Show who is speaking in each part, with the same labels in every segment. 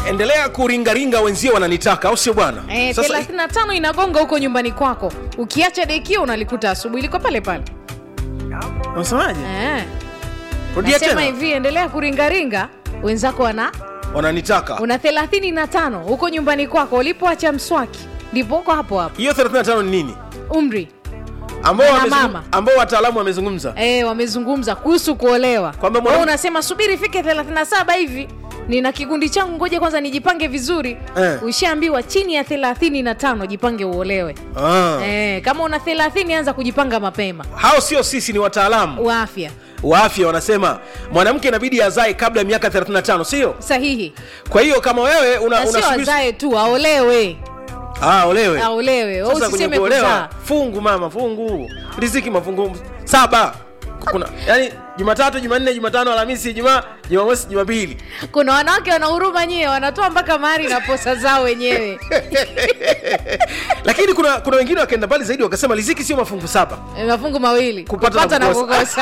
Speaker 1: endelea kuringaringa wenzio wananitaka au sio bwana
Speaker 2: Eh,
Speaker 1: Sasa-
Speaker 2: 35 inagonga huko nyumbani kwako ukiacha dekio unalikuta asubuhi liko pale pale
Speaker 1: unasemaje
Speaker 2: eh.
Speaker 1: rudia
Speaker 2: nasema
Speaker 1: tena
Speaker 2: hivi endelea kuringaringa wenzako wana
Speaker 1: wananitaka
Speaker 2: una 35 huko nyumbani kwako ulipoacha mswaki ndipo uko hapo hapo
Speaker 1: hiyo 35 ni nini
Speaker 2: umri
Speaker 1: ambao
Speaker 2: Mwana
Speaker 1: wamezungum-
Speaker 2: mama.
Speaker 1: ambao wataalamu wamezungumza
Speaker 2: e, wamezungumza kuhusu kuolewa
Speaker 1: Kwamba
Speaker 2: Wewe
Speaker 1: mwanam-
Speaker 2: unasema subiri ifike 37 hivi nina kikundi changu ngoja kwanza nijipange vizuri
Speaker 1: Eh.
Speaker 2: ushaambiwa chini ya 35 jipange uolewe
Speaker 1: ah.
Speaker 2: e, kama una 30 anza kujipanga mapema
Speaker 1: hao sio sisi ni wataalamu
Speaker 2: wa afya
Speaker 1: wa afya wanasema mwanamke inabidi azae kabla ya miaka 35 sio
Speaker 2: sahihi
Speaker 1: kwa hiyo kama wewe una,
Speaker 2: na sio
Speaker 1: unasubiri-
Speaker 2: azae tu aolewe
Speaker 1: ah, olewe
Speaker 2: aolewe Wewe
Speaker 1: sasa kwenye
Speaker 2: usiseme
Speaker 1: kuolewa
Speaker 2: kuzaa
Speaker 1: fungu mama fungu riziki mafungu saba kuna yani jumatatu jumanne jumatano alhamisi ijumaa jumamosi jumapili
Speaker 2: kuna wanawake wana huruma nyie wanatoa mpaka mahari na posa zao wenyewe
Speaker 1: lakini kuna kuna wengine wakaenda mbali zaidi wakasema riziki sio mafungu saba
Speaker 2: Eh, mafungu mawili
Speaker 1: Kupata na
Speaker 2: kupata na
Speaker 1: kukosa.
Speaker 2: kukosa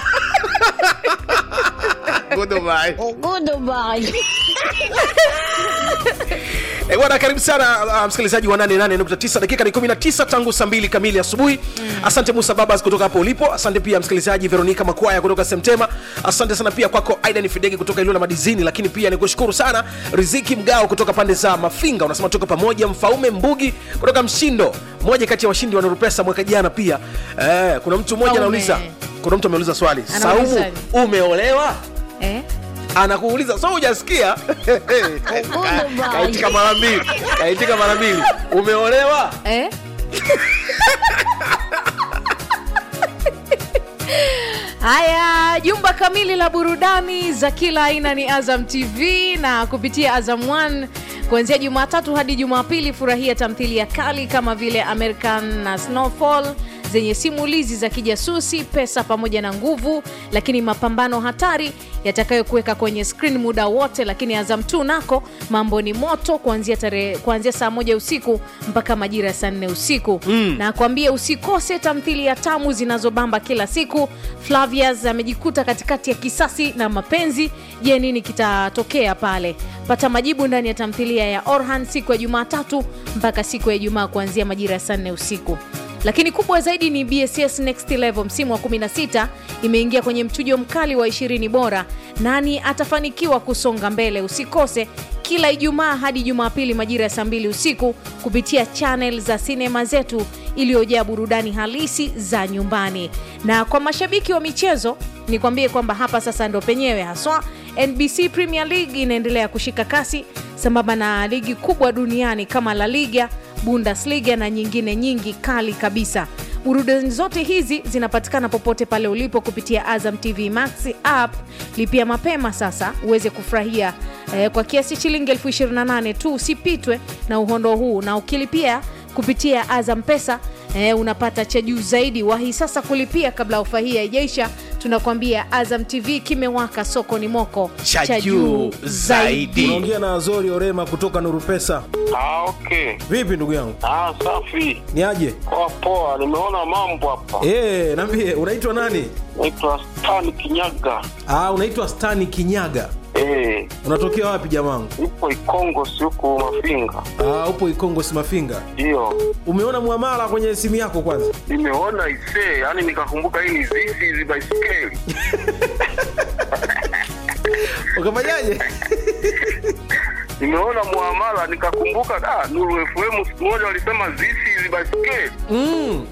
Speaker 1: Eh, bwana karibu sana uh, msikilizaji wa 88.9 dakika ni 19 tangu saa 2 kamili asubuhi asante musa babas kutoka hapo ulipo asante pia msikilizaji veronika makwaya kutoka semtema asante sana pia kwako aidan fidege kutoka ilula madizini lakini pia nikushukuru sana riziki mgao kutoka pande za mafinga unasema tuko pamoja mfaume mbugi kutoka mshindo mmoja kati ya washindi wa nurupesa mwaka jana pia eh, kuna mtu mmoja
Speaker 2: Mfaume.
Speaker 1: anauliza kuna mtu ameuliza swali
Speaker 2: Anauliza
Speaker 1: saumu
Speaker 2: nini?
Speaker 1: umeolewa
Speaker 2: eh?
Speaker 1: anakuuliza so hujasikia kaitika mara mbili kaitika mara mbili umeolewa
Speaker 2: Eh? haya jumba kamili la burudani za kila aina ni azam tv na kupitia azam 1 kuanzia jumatatu hadi jumapili furahia tamthilia kali kama vile american na snowfall zenye simulizi za kijasusi pesa pamoja na nguvu lakini mapambano hatari yatakayokuweka kwenye screen muda wote lakini azam 2 nako mambo ni moto kuanzia tarehe kuanzia saa moja usiku mpaka majira ya saa nne usiku mm. na kwambie usikose tamthilia tamu zinazobamba kila siku flavias amejikuta katikati ya kisasi na mapenzi je nini kitatokea pale pata majibu ndani ya tamthilia ya orhan siku ya jumatatu mpaka siku ya ijumaa kuanzia majira ya saa nne usiku lakini kubwa zaidi ni bss next level msimu wa 16 imeingia kwenye mchujo mkali wa 20 bora nani atafanikiwa kusonga mbele usikose kila ijumaa hadi jumapili majira ya saa 2 usiku kupitia chanel za sinema zetu iliyojaa burudani halisi za nyumbani na kwa mashabiki wa michezo nikwambie kwamba hapa sasa ndo penyewe haswa nbc premier league inaendelea kushika kasi sambamba na ligi kubwa duniani kama la liga bundesliga na nyingine nyingi kali kabisa burudani zote hizi zinapatikana popote pale ulipo kupitia azam tv max app lipia mapema sasa uweze kufurahia eh, kwa kiasi shilingi elfu 28 tu usipitwe na uhondo huu na ukilipia kupitia azam pesa eh, unapata cha juu zaidi wahi sasa kulipia kabla ofa hii haijaisha tunakwambia azam tv kimewaka soko ni moko
Speaker 1: Cha juu zaidi.
Speaker 3: unaongea na azori orema kutoka nuru pesa
Speaker 4: Ah, okay.
Speaker 3: vipi ndugu yangu
Speaker 4: Ah, safi.
Speaker 3: ni aje
Speaker 4: Poa poa, nimeona mambo hapa.
Speaker 3: e, nambie unaitwa nani
Speaker 4: Naitwa Stan Kinyaga.
Speaker 3: ah, unaitwa stani kinyaga
Speaker 4: Eh,
Speaker 3: unatokea wapi jamangu
Speaker 4: ipo Ikongo si huku Mafinga.
Speaker 3: ah, upo ikongo simafinga
Speaker 4: Ndio.
Speaker 3: umeona mwamala kwenye simu yako kwanza
Speaker 4: Nimeona isee, yani nikakumbuka hii ni zizi hizi baiskeli.
Speaker 3: ukafanyaje
Speaker 4: Nimeona muamala nikakumbuka da Nuru FM siku moja walisema zizi hizi baiskeli.
Speaker 3: mm.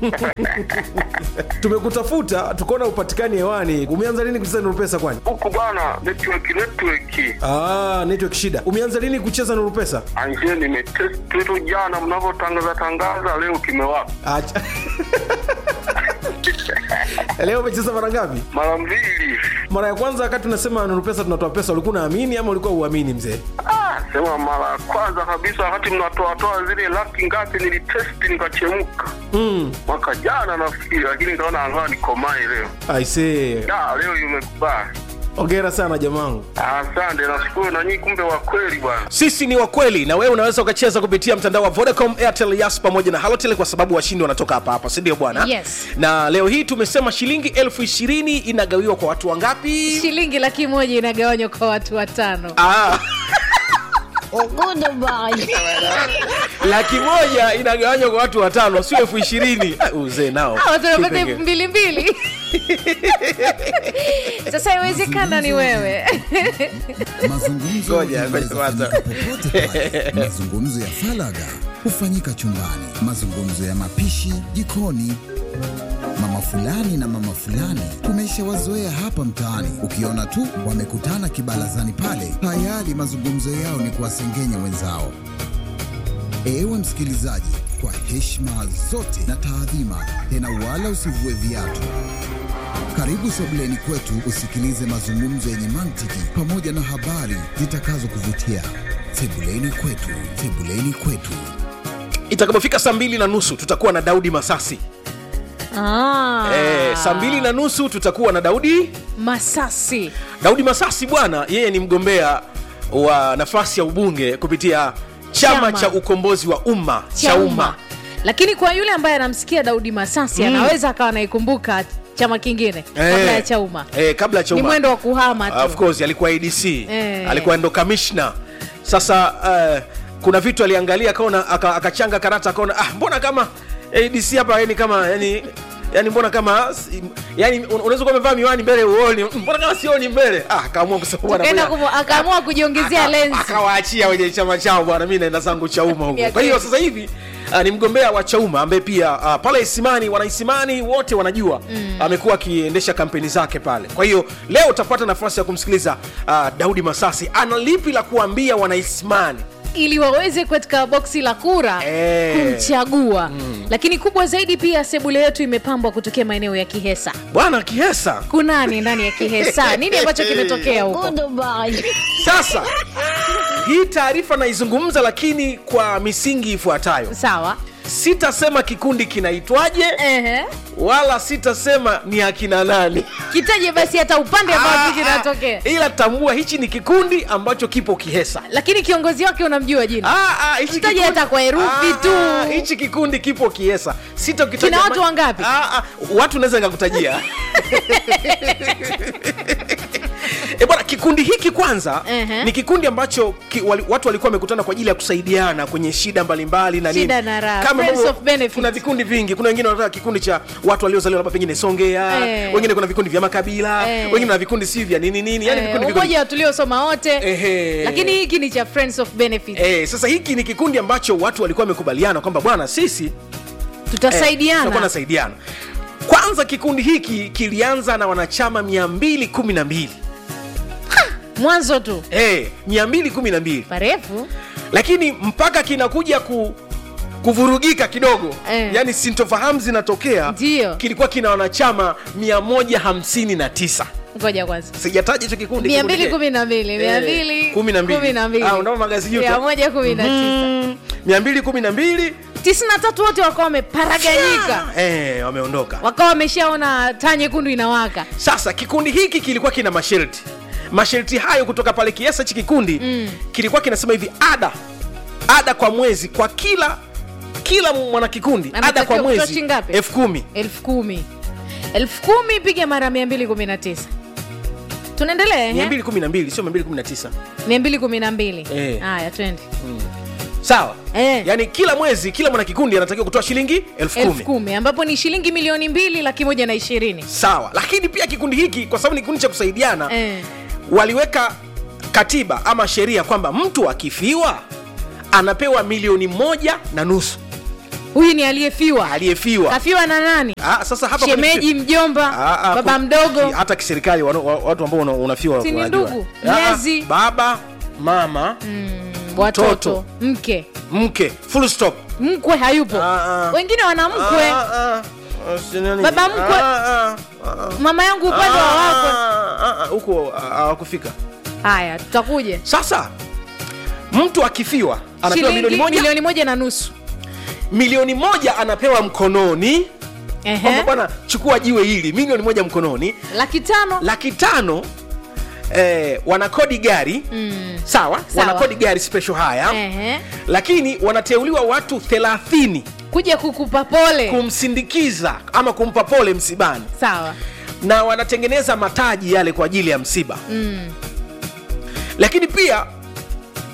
Speaker 3: tumekutafuta tukaona upatikani hewani umeanza lini kucheza nuru pesa kwani
Speaker 4: Huku bana network network.
Speaker 3: ah, network shida umeanza lini kucheza nuru pesa
Speaker 4: Anje nimetest tu jana mnavyotangaza tangaza leo kimewaka.
Speaker 3: Acha. leo umecheza mara ngapi
Speaker 4: Mara mbili.
Speaker 3: mara ya kwanza wakati unasema nuru pesa tunatoa pesa ulikuwa unaamini ama ulikuwa uamini mzee
Speaker 4: Ah, sema mara ya kwanza kabisa wakati mnatoatoa zile laki ngapi nilitesti nikachemka
Speaker 3: mm.
Speaker 4: mwaka jana nafikiri lakini nikaona angaa nikomae leo
Speaker 3: aisee
Speaker 4: da leo imekubali
Speaker 3: ongera sana jamangu
Speaker 4: asante nashukuru na nyinyi kumbe wa kweli bwana
Speaker 1: sisi ni wakweli na wewe unaweza ukacheza kupitia mtandao wa vodacom airtel yas pamoja na halotel kwa sababu washindi wanatoka hapa hapa sindio bwana
Speaker 2: Yes.
Speaker 1: na leo hii tumesema shilingi elfu ishirini inagawiwa kwa watu wangapi
Speaker 2: shilingi laki moja inagawanywa kwa watu watano
Speaker 1: ah. laki moja inagawanywa kwa watu watano sio elfu ishirini Ah, uzee nao
Speaker 2: Ah, watu wanapata
Speaker 1: Kipenge.
Speaker 2: elfu mbili mbili sasa iwezekana ni wewe
Speaker 5: Mazungumzo
Speaker 1: Ngoja,
Speaker 5: yanaweza
Speaker 1: ngoja
Speaker 5: fanyika popote pale. Mazungumzo ya falaga hufanyika chumbani, mazungumzo ya mapishi jikoni. Mama fulani na mama fulani tumeshawazoea hapa mtaani, ukiona tu wamekutana kibarazani pale, tayari mazungumzo yao ni kuwasengenya wenzao. Ewe msikilizaji, kwa heshima zote na taadhima, tena wala usivue viatu. Karibu sebuleni kwetu usikilize mazungumzo yenye mantiki pamoja na habari zitakazokuvutia. Sebuleni kwetu, sebuleni kwetu.
Speaker 1: itakapofika saa mbili na nusu tutakuwa na daudi masasi
Speaker 2: ah.
Speaker 1: eh, saa mbili na nusu tutakuwa na daudi
Speaker 2: masasi
Speaker 1: daudi masasi bwana yeye ni mgombea wa nafasi ya ubunge kupitia chama,
Speaker 2: Chama.
Speaker 1: cha ukombozi wa umma cha umma
Speaker 2: lakini kwa yule ambaye anamsikia daudi masasi anaweza akawa anaikumbuka chama kingine kabla ya chauma
Speaker 1: eh, kabla ya
Speaker 2: ni
Speaker 1: chauma
Speaker 2: mwendo wa kuhama tu
Speaker 1: of course alikuwa adc
Speaker 2: Eh.
Speaker 1: alikuwa ndo kamishna sasa uh, kuna vitu aliangalia akaona aka- akachanga karata akaona ah, mbona kama adc hapa yani kama yani yani mbona kama si- yani un- unaweza kuwa umevaa miwani mbele uoni mbona kama sioni mbele ah, akaamua kusema bwana,
Speaker 2: Tukaenda
Speaker 1: ngoja-
Speaker 2: kumu- akaamua kujiongezea
Speaker 1: Aka-
Speaker 2: lensi
Speaker 1: akawaachia wenye chama chao bwana mi naenda zangu chauma huko
Speaker 2: Ya
Speaker 1: kwa hiyo
Speaker 2: kweli.
Speaker 1: sasa hivi uh, ni mgombea wa chauma ambaye pia uh, pale isimani wanaisimani wote wanajua mm. amekuwa akiendesha kampeni zake pale kwa hiyo leo utapata nafasi ya kumsikiliza uh, daudi masasi ana lipi la kuambia wanaisimani
Speaker 2: ili waweze katika boksi la kura
Speaker 1: Eh.
Speaker 2: kumchagua lakini kubwa zaidi pia sebule yetu imepambwa kutokea maeneo ya kihesa
Speaker 1: bwana kihesa
Speaker 2: kunani ndani ya kihesa nini ambacho kimetokea huko
Speaker 1: sasa hii taarifa naizungumza lakini kwa misingi ifuatayo
Speaker 2: sawa
Speaker 1: sitasema kikundi kinaitwaje
Speaker 2: Ehe.
Speaker 1: wala sitasema ni akina nani
Speaker 2: kitaje basi hata upande ambao
Speaker 1: Ah,
Speaker 2: tu kinatokea
Speaker 1: ah, ila tambua hichi ni kikundi ambacho kipo kihesa
Speaker 2: lakini kiongozi wake unamjua jina
Speaker 1: Ah, ah, hichi
Speaker 2: Mtaje
Speaker 1: kikundi-
Speaker 2: hata kwa herufi
Speaker 1: Ah,
Speaker 2: tu.
Speaker 1: ah, hichi kikundi kipo kiesa sitakitaja
Speaker 2: Kina watu
Speaker 1: ma-
Speaker 2: wangapi?
Speaker 1: Ah, ah, watu naweza nikakutajia E bwana, kikundi hiki kwanza
Speaker 2: Ehe.
Speaker 1: ni kikundi ambacho ki, wali, watu walikuwa wamekutana kwa ajili ya kusaidiana kwenye shida mbalimbali na
Speaker 2: Shida
Speaker 1: nini.
Speaker 2: na raha,
Speaker 1: Kama
Speaker 2: friends
Speaker 1: ambavyo
Speaker 2: of benefit.
Speaker 1: kuna vikundi vingi, kuna wengine wanataka kikundi cha watu waliozaliwa labda pengine Songea,
Speaker 2: Eh.
Speaker 1: wengine kuna vikundi vya makabila,
Speaker 2: Eh.
Speaker 1: wengine na vikundi si vya nini nini, yani
Speaker 2: Eh,
Speaker 1: vikundi vikundi
Speaker 2: umoja wa tuliosoma wote
Speaker 1: Ehe.
Speaker 2: lakini hiki ni cha friends of benefit
Speaker 1: Eh, sasa hiki ni kikundi ambacho watu walikuwa wamekubaliana kwamba bwana sisi eh, tutakuwa
Speaker 2: tutasaidiana
Speaker 1: tunasaidiana. Kwanza kikundi hiki kilianza na wanachama 212
Speaker 2: mwanzo tu
Speaker 1: eh, 212
Speaker 2: parefu
Speaker 1: lakini mpaka kinakuja ku kuvurugika kidogo
Speaker 2: Eh.
Speaker 1: yani sintofahamu zinatokea
Speaker 2: Ndio.
Speaker 1: kilikuwa kina wanachama 159
Speaker 2: ngoja kwanza
Speaker 1: sijataja hicho kikundi
Speaker 2: mia
Speaker 1: kikundi
Speaker 2: mbili
Speaker 1: kile.
Speaker 2: kumi na mbili mia
Speaker 1: Eh,
Speaker 2: mbili
Speaker 1: kumi na mbili.
Speaker 2: kumi na mbili
Speaker 1: Ah, unao magazi juto.
Speaker 2: mia moja kumi na tisa
Speaker 1: Mm, 212
Speaker 2: tisini na tatu wote wakawa wameparaganyika
Speaker 1: eh, wameondoka
Speaker 2: wakawa wameshaona taa nyekundu inawaka
Speaker 1: sasa kikundi hiki kilikuwa kina masharti masharti hayo kutoka pale kiasa hichi kikundi mm. kilikuwa kinasema hivi ada ada kwa mwezi kwa kila kila mwanakikundi ada
Speaker 2: Anatakiwa
Speaker 1: kwa
Speaker 2: kutoa
Speaker 1: mwezi
Speaker 2: shilingi ngapi?
Speaker 1: elfu kumi
Speaker 2: elfu kumi elfu kumi piga mara mia mbili kumi na tisa tunaendelea ehe?
Speaker 1: 212 sio 219
Speaker 2: mia mbili kumi na mbili
Speaker 1: Eh.
Speaker 2: haya twende
Speaker 1: sawa
Speaker 2: Eh.
Speaker 1: yaani kila mwezi kila mwanakikundi anatakiwa kutoa shilingi elfu
Speaker 2: elfu
Speaker 1: kumi
Speaker 2: kumi ambapo ni shilingi milioni mbili laki moja na ishirini
Speaker 1: sawa lakini pia kikundi hiki kwa sababu ni kikundi cha kusaidiana
Speaker 2: Eh.
Speaker 1: waliweka katiba ama sheria kwamba mtu akifiwa anapewa milioni moja na nusu
Speaker 2: huyu ni aliyefiwa
Speaker 1: aliyefiwa
Speaker 2: kafiwa na nani
Speaker 1: Ah, sasa hapa
Speaker 2: shemeji mjomba
Speaker 1: Ah, ah,
Speaker 2: baba
Speaker 1: ku-
Speaker 2: mdogo
Speaker 1: ki- hata kiserikali wano- wa- watu ambao una- unafiwa
Speaker 2: Si ni
Speaker 1: wanajua.
Speaker 2: ndugu,
Speaker 1: Ah, ah,
Speaker 2: mlezi.
Speaker 1: baba mama
Speaker 2: watoto
Speaker 1: mtoto.
Speaker 2: mke
Speaker 1: mke full stop
Speaker 2: mkwe hayupo
Speaker 1: Ah, ah.
Speaker 2: wengine wana mkwe
Speaker 1: Ah, ah, ah, si nani?
Speaker 2: Baba mkwe.
Speaker 1: Ah, ah, ah,
Speaker 2: mama yangu
Speaker 1: ah,
Speaker 2: upande wa wakwe
Speaker 1: ah, ah, ah, huko ah, hawakufika
Speaker 2: haya tutakuja
Speaker 1: sasa mtu akifiwa anapewa milioni
Speaker 2: shilingi
Speaker 1: moja
Speaker 2: milioni moja na nusu
Speaker 1: milioni moja anapewa mkononi kwamba
Speaker 2: Ehe.
Speaker 1: bwana chukua jiwe hili milioni moja mkononi
Speaker 2: laki tano
Speaker 1: laki tano eh, wanakodi gari mm. sawa,
Speaker 2: Sawa.
Speaker 1: wanakodi gari special haya
Speaker 2: Ehe.
Speaker 1: lakini wanateuliwa watu 30
Speaker 2: kuja kukupa pole
Speaker 1: kumsindikiza ama kumpa pole msibani
Speaker 2: sawa
Speaker 1: na wanatengeneza mataji yale kwa ajili ya msiba mm. lakini pia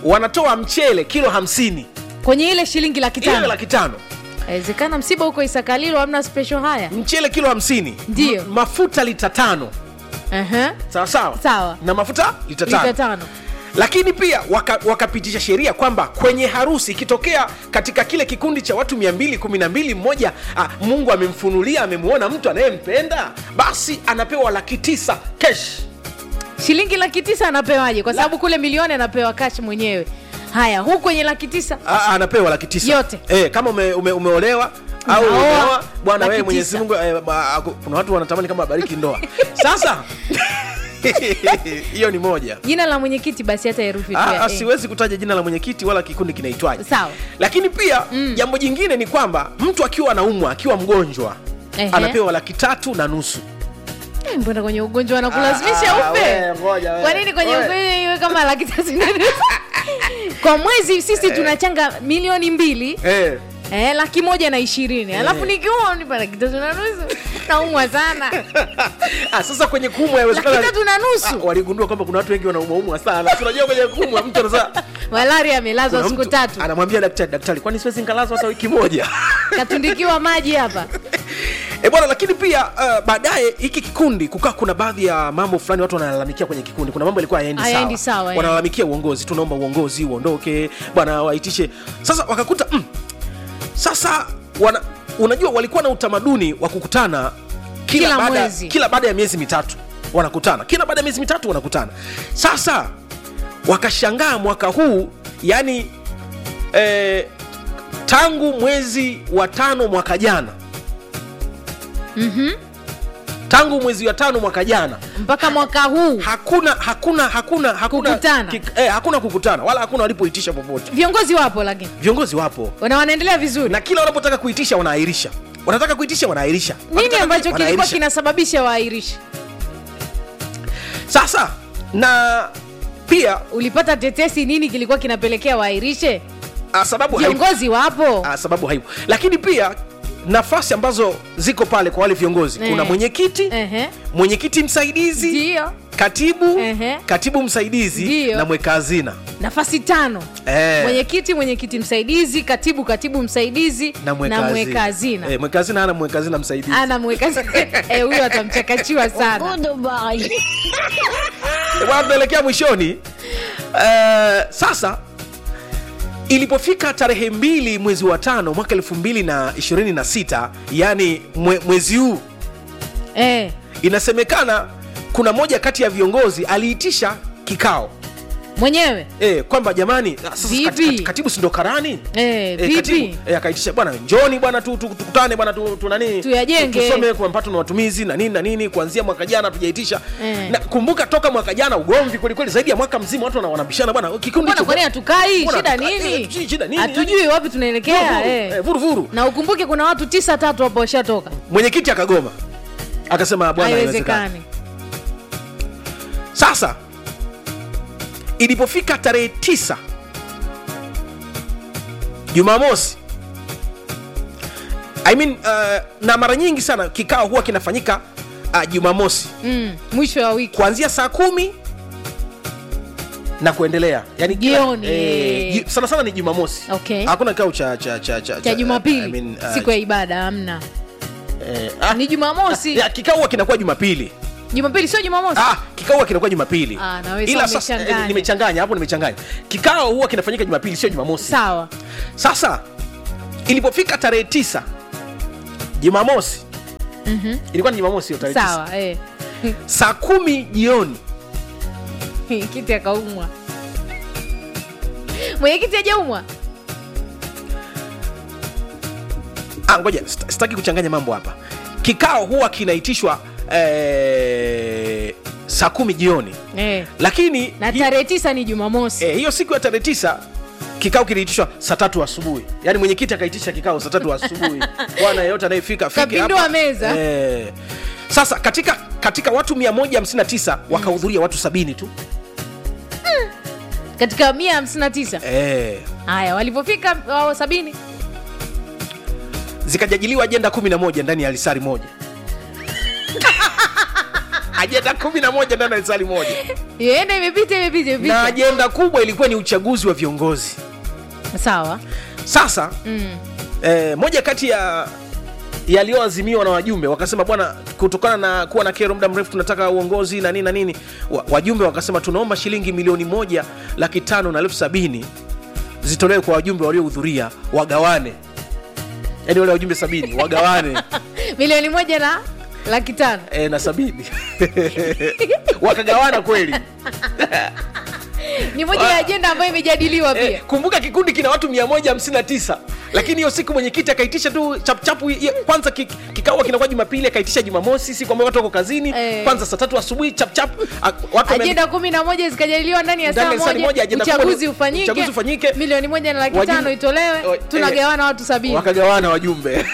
Speaker 1: wanatoa mchele kilo hamsini
Speaker 2: kwenye ile shilingi laki
Speaker 1: ile
Speaker 2: tano
Speaker 1: laki tano
Speaker 2: awezekana msiba huko isakalilo hamna special haya
Speaker 1: mchele kilo hamsini
Speaker 2: Ndiyo.
Speaker 1: M- mafuta lita tano
Speaker 2: Aha.
Speaker 1: sawa sawa
Speaker 2: Sawa.
Speaker 1: na mafuta lita
Speaker 2: lita
Speaker 1: tano
Speaker 2: tano
Speaker 1: lakini pia waka- wakapitisha sheria kwamba kwenye harusi ikitokea katika kile kikundi cha watu 212 mmoja ah, mungu amemfunulia amemwona mtu anayempenda basi anapewa laki tisa kesh
Speaker 2: shilingi laki tisa anapewaje kwa sababu kule milioni anapewa kash mwenyewe haya huu kwenye laki tisa
Speaker 1: Ah, anapewa laki tisa
Speaker 2: Yote.
Speaker 1: e, kama ume, ume, umeolewa au
Speaker 2: Unaoa,
Speaker 1: umeoa bwana
Speaker 2: laki
Speaker 1: wewe mwenyezi
Speaker 2: tisa.
Speaker 1: mungu eh, ba- aku- kuna watu wanatamani kama abariki ndoa sasa hiyo ni moja
Speaker 2: jina la mwenyekiti basi hata herufi
Speaker 1: Ah,
Speaker 2: pia,
Speaker 1: ah,
Speaker 2: eh.
Speaker 1: siwezi kutaja jina la mwenyekiti wala kikundi kinaitwaje
Speaker 2: Sawa.
Speaker 1: lakini pia jambo jingine ni kwamba mtu akiwa anaumwa akiwa mgonjwa
Speaker 2: Ehe.
Speaker 1: anapewa laki tatu na nusu
Speaker 2: Eh, mbona kwenye ugonjwa wanakulazimisha
Speaker 1: Ah, ah,
Speaker 2: upe
Speaker 1: we, ngoja, we.
Speaker 2: kwa nini kwenye
Speaker 1: We.
Speaker 2: ugonjwa iwe kama laki tatu na nusu? kwa mwezi sisi tunachanga milioni mbili
Speaker 1: eh.
Speaker 2: eh, laki moja na ishirini alafu nikiua nipa laki tatu na nusu naumwa sana
Speaker 1: ah, sasa kwenye kumwa
Speaker 2: laki
Speaker 1: yawezekana
Speaker 2: tatu na
Speaker 1: Ah,
Speaker 2: nusu
Speaker 1: waligundua kwamba kuna watu wengi wanaumwaumwa sana Si unajua kwenye kumwa mtu anasa
Speaker 2: malari amelazwa
Speaker 1: kuna
Speaker 2: siku
Speaker 1: mtu
Speaker 2: tatu
Speaker 1: anamwambia daktari daktari kwani siwezi nkalazwa hata wiki moja
Speaker 2: katundikiwa maji hapa
Speaker 1: e bwana lakini pia uh, baadaye hiki kikundi kukaa kuna baadhi ya mambo fulani watu wanalalamikia kwenye kikundi kuna mambo yalikuwa hayaendi
Speaker 2: Hayaendi
Speaker 1: sawa,
Speaker 2: sawa, eh.
Speaker 1: wanalalamikia uongozi tunaomba uongozi uondoke bwana waitishe sasa wakakuta mm, sasa wana, unajua walikuwa na utamaduni wa kukutana kila,
Speaker 2: Kila
Speaker 1: baada,
Speaker 2: mwezi.
Speaker 1: kila baada ya miezi mitatu wanakutana kila baada ya miezi mitatu wanakutana sasa wakashangaa mwaka huu yani eh, tangu mwezi wa tano mwaka jana tangu mwezi wa tano mwaka jana
Speaker 2: mpaka mwaka huu
Speaker 1: hakuna hakuna hakuna hakuna
Speaker 2: Kukutana.
Speaker 1: kik- eh, hakuna kukutana wala hakuna walipoitisha popote
Speaker 2: viongozi wapo lakini
Speaker 1: viongozi wapo
Speaker 2: na wanaendelea vizuri
Speaker 1: na kila wanapotaka kuitisha wanaahirisha wanataka kuitisha wanaahirisha
Speaker 2: nini
Speaker 1: Wanataka
Speaker 2: ambacho
Speaker 1: kuitisha,
Speaker 2: kilikuwa
Speaker 1: wanaahirisha.
Speaker 2: kinasababisha waairishe
Speaker 1: sasa na pia
Speaker 2: ulipata tetesi nini kilikuwa kinapelekea waairishe
Speaker 1: ah, sababu haipo.
Speaker 2: viongozi wapo
Speaker 1: Ah, sababu haipo lakini pia nafasi ambazo ziko pale kwa wale viongozi
Speaker 2: Eh.
Speaker 1: kuna mwenyekiti
Speaker 2: Ehe.
Speaker 1: mwenyekiti msaidizi
Speaker 2: ndio
Speaker 1: katibu
Speaker 2: Ehe.
Speaker 1: katibu msaidizi
Speaker 2: Ndio.
Speaker 1: na mweka hazina
Speaker 2: nafasi tano
Speaker 1: Eh.
Speaker 2: mwenyekiti mwenyekiti msaidizi katibu katibu msaidizi
Speaker 1: na mweka
Speaker 2: mweka hazina
Speaker 1: Eh, mweka hazina ana mweka hazina msaidizi
Speaker 2: ana mweka Eh, huyo atamchakachiwa sana
Speaker 1: Eh, bwana tunaelekea mwishoni Eh, sasa ilipofika tarehe mbili mwezi wa tano mwaka elfu mbili na ishirini na sita yani mwe, mwezi huu
Speaker 2: eh.
Speaker 1: inasemekana kuna moja kati ya viongozi aliitisha kikao
Speaker 2: mwenyewe
Speaker 1: e, kwamba jamani ah, sasa
Speaker 2: Vipi?
Speaker 1: kat- kat- katibu sindo karani
Speaker 2: Eh,
Speaker 1: Eh, katibu,
Speaker 2: vipi?
Speaker 1: eh, akaitisha bwana njoni bwana tu- tu- tukutane bwana tu, tu nani
Speaker 2: Tuyajenge.
Speaker 1: tusome kwa mapato na matumizi na nini na nini kuanzia mwaka jana tujaitisha
Speaker 2: Eh.
Speaker 1: na kumbuka toka mwaka jana ugomvi kwelikweli zaidi ya mwaka mzima watu wana- wanabishana bwana kikundi
Speaker 2: mbona
Speaker 1: hicho-
Speaker 2: kwani hatukai
Speaker 1: Mbona
Speaker 2: shida
Speaker 1: hatukai?
Speaker 2: nini
Speaker 1: Eh, shi- shida nini?
Speaker 2: hatujui wapi tunaelekea
Speaker 1: Vuru,
Speaker 2: eh.
Speaker 1: eh, vuru vuru
Speaker 2: na ukumbuke kuna watu tisa tatu hapo washatoka
Speaker 1: mwenyekiti akagoma akasema bwana haiwezekani
Speaker 2: haiwezekani
Speaker 1: sasa ilipofika tarehe tisa jumamosi I mean, uh, na mara nyingi sana kikao huwa kinafanyika uh, jumamosi
Speaker 2: mm, mwisho wa wiki
Speaker 1: kuanzia saa kumi na kuendelea yani kila-
Speaker 2: Jioni.
Speaker 1: eh, ji- sana sana ni jumamosi
Speaker 2: Okay.
Speaker 1: hakuna kikao cha cha cha cha
Speaker 2: cha jumapili
Speaker 1: I mean, uh,
Speaker 2: siku ya ibada hamna
Speaker 1: eh, ah,
Speaker 2: ni jumamosi
Speaker 1: ya, kikao huwa kinakuwa jumapili
Speaker 2: jumapili sio jumamosi
Speaker 1: Ah, kikao huwa kinakuwa jumapili
Speaker 2: Ah, na wewe
Speaker 1: ila
Speaker 2: sasa
Speaker 1: sasa
Speaker 2: umechanganya.
Speaker 1: eh, nimechanganya hapo nimechanganya kikao huwa kinafanyika jumapili sio jumamosi
Speaker 2: sawa
Speaker 1: sasa ilipofika tarehe tisa jumamosi
Speaker 2: Mhm.
Speaker 1: ilikuwa ni jumamosi hiyo tarehe tisa
Speaker 2: sawa eh.
Speaker 1: saa kumi jioni
Speaker 2: kiti akaumwa mwenyekiti ajaumwa
Speaker 1: ah, ngoja sita- sitaki kuchanganya mambo hapa kikao huwa kinaitishwa eh, saa kumi jioni
Speaker 2: eh.
Speaker 1: lakini
Speaker 2: na
Speaker 1: hi-
Speaker 2: tarehe tisa ni jumamosi
Speaker 1: eh, hiyo siku ya tarehe tisa kikao kiliitishwa saa tatu asubuhi yaani mwenyekiti akaitisha kikao saa tatu asubuhi bwana yeyote anayefika afike
Speaker 2: Kapindua
Speaker 1: hapa.
Speaker 2: meza.
Speaker 1: eh. sasa katika katika watu 159 wakahudhuria watu sabini tu
Speaker 2: katika mia hamsini na tisa
Speaker 1: eh.
Speaker 2: haya walivyofika wao sabini
Speaker 1: zikajadiliwa ajenda 11 ndani ya lisari moja ajenda kumi na moja ndani ya lisali moja
Speaker 2: ienda imepita imepita
Speaker 1: na
Speaker 2: imepita
Speaker 1: ajenda kubwa ilikuwa ni uchaguzi wa viongozi
Speaker 2: sawa
Speaker 1: sasa
Speaker 2: mm.
Speaker 1: eh, moja kati ya yaliyoazimiwa na wajumbe wakasema bwana kutokana na kuwa na kero muda mrefu tunataka uongozi na nini na nini wa, wajumbe wakasema tunaomba shilingi milioni moja laki tano na elfu sabini zitolewe kwa wajumbe waliohudhuria wagawane yaani wale wajumbe sabini wagawane
Speaker 2: milioni moja na laki tano
Speaker 1: e, na sabini wakagawana kweli
Speaker 2: ni moja ya ajenda ambayo imejadiliwa pia
Speaker 1: Eh, kumbuka kikundi kina watu 159 lakini hiyo siku mwenyekiti akaitisha tu chapuchapu ye- kwanza ki- kikao kinakuwa jumapili akaitisha jumamosi siku ambayo watu wako kazini
Speaker 2: Eh.
Speaker 1: kwanza saa tatu asubuhi chapchap watu wame-
Speaker 2: ajenda kumi na moja zikajadiliwa ndani ya
Speaker 1: Ndani
Speaker 2: saa
Speaker 1: ya saa
Speaker 2: moja
Speaker 1: moja, ajenda kubwa
Speaker 2: uchaguzi
Speaker 1: ni-
Speaker 2: ufanyike
Speaker 1: uchaguzi ufanyike.
Speaker 2: milioni moja na laki
Speaker 1: Wajumbe-
Speaker 2: tano itolewe
Speaker 1: O-
Speaker 2: tunagawana watu sabini
Speaker 1: wakagawana wajumbe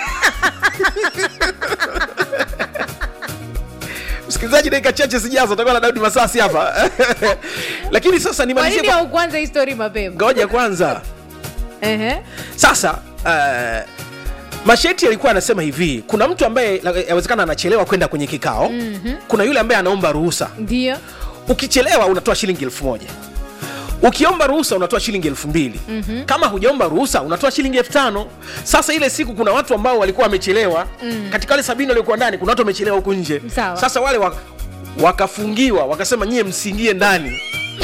Speaker 1: msikilizaji dakika chache zijazo utakuwa na daudi masasi hapa lakini sasa
Speaker 2: kwa
Speaker 1: nimalizie
Speaker 2: nini
Speaker 1: kwa-
Speaker 2: haukuanza hii story mapema
Speaker 1: ngoja kwanza
Speaker 2: Ehe.
Speaker 1: sasa uh, masheti alikuwa anasema hivi kuna mtu ambaye la- yawezekana anachelewa kwenda kwenye kikao mm-hmm. kuna yule ambaye anaomba ruhusa
Speaker 2: ndio
Speaker 1: ukichelewa unatoa shilingi elfu moja ukiomba ruhusa unatoa shilingi elfu mbili mm-hmm. kama hujaomba ruhusa unatoa shilingi elfu tano sasa ile siku kuna watu ambao walikuwa wamechelewa mm. katika wale sabini waliokuwa ndani kuna watu wamechelewa huku nje
Speaker 2: Sawa.
Speaker 1: sasa wale wa, wakafungiwa wakasema nyie msiingie ndani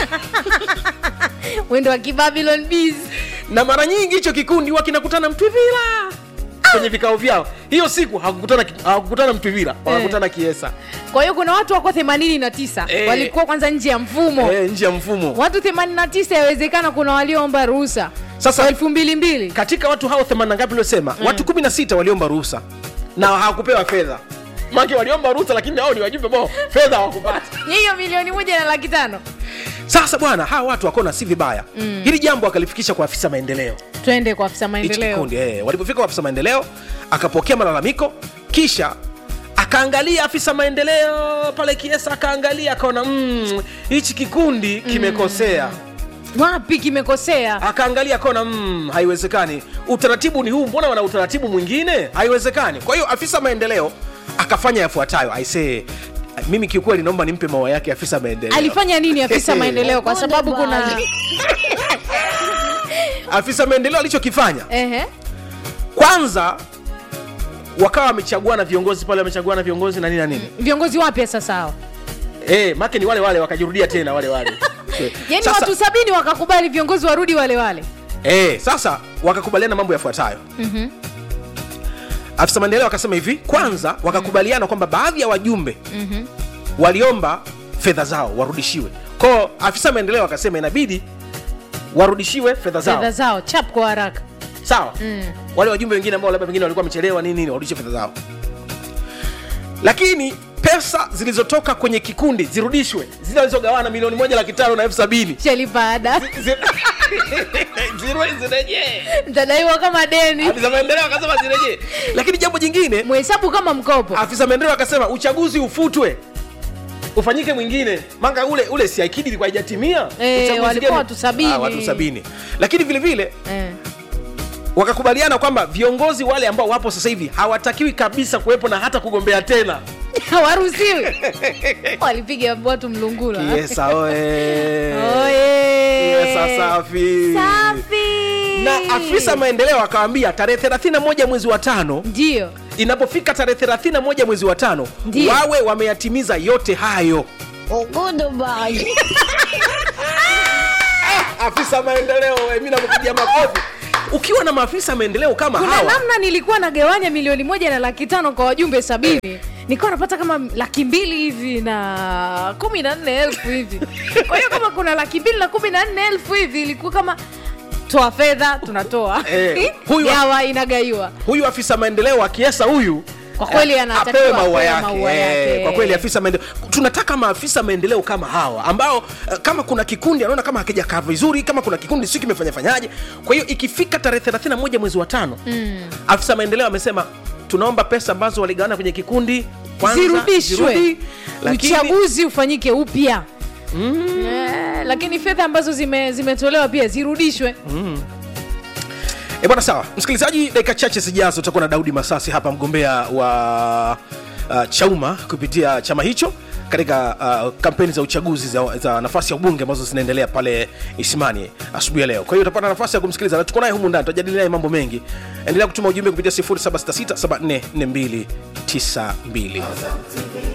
Speaker 2: wendo wa kibabylon bees
Speaker 1: na mara nyingi hicho kikundi huwa kinakutana mtwivila kwenye vikao vyao hiyo siku hawakukutana hawakukutana mtwivila wakakutana kiesa
Speaker 2: kwa hiyo kuna watu wako 89
Speaker 1: Eh.
Speaker 2: walikuwa kwanza nje ya mfumo
Speaker 1: eh, nje ya mfumo
Speaker 2: watu 89 yawezekana kuna walioomba ruhusa
Speaker 1: Sasa-
Speaker 2: elfu mbili mbili
Speaker 1: katika watu hao 80 ngapi uliosema mm. watu 16 waliomba ruhusa na hawakupewa fedha make waliomba ruhusa lakini hao ni wajumbe ambao fedha hawakupata
Speaker 2: hiyo milioni moja na laki tano
Speaker 1: sasa bwana hawa watu wakaona si vibaya mm. hili jambo akalifikisha kwa afisa maendeleo
Speaker 2: twende kwa afisa
Speaker 1: hichi
Speaker 2: maendeleo
Speaker 1: kikundi eh. walipofika kwa afisa maendeleo akapokea malalamiko kisha akaangalia afisa maendeleo pale kiesa akaangalia akaona "Mm, hichi kikundi kimekosea
Speaker 2: wapi kimekosea
Speaker 1: akaangalia akaona mm, haiwezekani utaratibu ni huu mbona wana utaratibu mwingine haiwezekani kwa hiyo afisa maendeleo akafanya yafuatayo aisee mimi kiukweli naomba nimpe maua yake afisa maendeleo
Speaker 2: alifanya nini afisa maendeleo kwa sababu kuna
Speaker 1: afisa maendeleo alichokifanya
Speaker 2: Ehe.
Speaker 1: kwanza wakawa wamechaguana viongozi pale wamechaguana viongozi na nini na nini
Speaker 2: viongozi wapya sasa hao
Speaker 1: eh, make ni wale wale wakajirudia tena wale wale
Speaker 2: yaani
Speaker 1: Sasa-
Speaker 2: watu sabini wakakubali viongozi warudi wale wale
Speaker 1: Eh, sasa wakakubaliana mambo yafuatayo mm-hmm. afisa maendeleo akasema hivi kwanza wakakubaliana kwamba baadhi ya wajumbe mm-hmm. waliomba fedha zao warudishiwe kwao afisa maendeleo akasema inabidi warudishiwe fedha zao
Speaker 2: fedha zao chap kwa haraka
Speaker 1: sawa mm. wale wajumbe wengine ambao labda pengine walikuwa wamechelewa nini nini warudishe fedha zao lakini pesa zilizotoka kwenye kikundi zirudishwe zile walizogawana milioni moja laki tano na elfu sabini
Speaker 2: shalipa ada
Speaker 1: Zi- zirwe- zirejee
Speaker 2: mtadaiwa kama deni
Speaker 1: afisa maendeleo akasema zirejee lakini jambo jingine
Speaker 2: mhesabu kama mkopo
Speaker 1: afisa maendeleo akasema uchaguzi ufutwe ufanyike mwingine manga ule ule si akidi ilikuwa haijatimia
Speaker 2: Eh,
Speaker 1: Uchaguzi
Speaker 2: walikuwa
Speaker 1: gani?
Speaker 2: watu sabini.
Speaker 1: Ah, watu sabini lakini vile vile
Speaker 2: Eh.
Speaker 1: wakakubaliana kwamba viongozi wale ambao wapo sasa hivi hawatakiwi kabisa kuwepo na hata kugombea tena
Speaker 2: hawaruhusiwi walipiga watu mlungula
Speaker 1: kiesa oe
Speaker 2: Oye.
Speaker 1: kiesa safi
Speaker 2: safi
Speaker 1: na afisa maendeleo akawambia tarehe 31 mwezi wa tano
Speaker 2: ndio
Speaker 1: inapofika tarehe 31 mwezi wa tano
Speaker 2: Ndiyo.
Speaker 1: wawe wameyatimiza yote hayo afisa maendeleo eh, mi nakupigia makofi ukiwa na maafisa maendeleo kama
Speaker 2: kuna
Speaker 1: hawa
Speaker 2: namna nilikuwa nagawanya milioni moja na laki tano kwa wajumbe sabini nilikuwa napata kama laki mbili hivi na kumi na nne elfu hivi kwa hiyo kama kuna laki mbili na kumi na nne elfu hivi ilikuwa kama toa fedha tunatoa
Speaker 1: Eh, huyu-
Speaker 2: gawa inagaiwa
Speaker 1: huyu afisa maendeleo wa kiesa huyu
Speaker 2: Kwa kweli
Speaker 1: eh,
Speaker 2: anatakiwa
Speaker 1: apewe maua
Speaker 2: apewe
Speaker 1: yake.
Speaker 2: maua
Speaker 1: Eh,
Speaker 2: yake.
Speaker 1: kwa kweli afisa maendeleo tunataka maafisa maendeleo kama hawa ambao eh, kama kuna kikundi anaona kama hakijakaa vizuri kama kuna kikundi si kimefanya fanyaje kwa hiyo ikifika tarehe 31 mwezi wa tano mm. afisa maendeleo amesema tunaomba pesa ambazo waligawana kwenye kikundi kwanza
Speaker 2: zirudishwe
Speaker 1: zirudi, lakini-
Speaker 2: uchaguzi ufanyike upya Eh, lakini fedha ambazo zime- zimetolewa pia zirudishwe
Speaker 1: E bwana, sawa msikilizaji, dakika chache zijazo utakuwa na Daudi Masasi hapa, mgombea wa uh, Chauma kupitia chama hicho katika uh, kampeni za uchaguzi za, za nafasi ya ubunge ambazo zinaendelea pale isimani asubuhi ya leo kwa hiyo utapata nafasi ya kumsikiliza na tuko naye humu ndani tutajadili naye mambo mengi endelea kutuma ujumbe kupitia 0766744292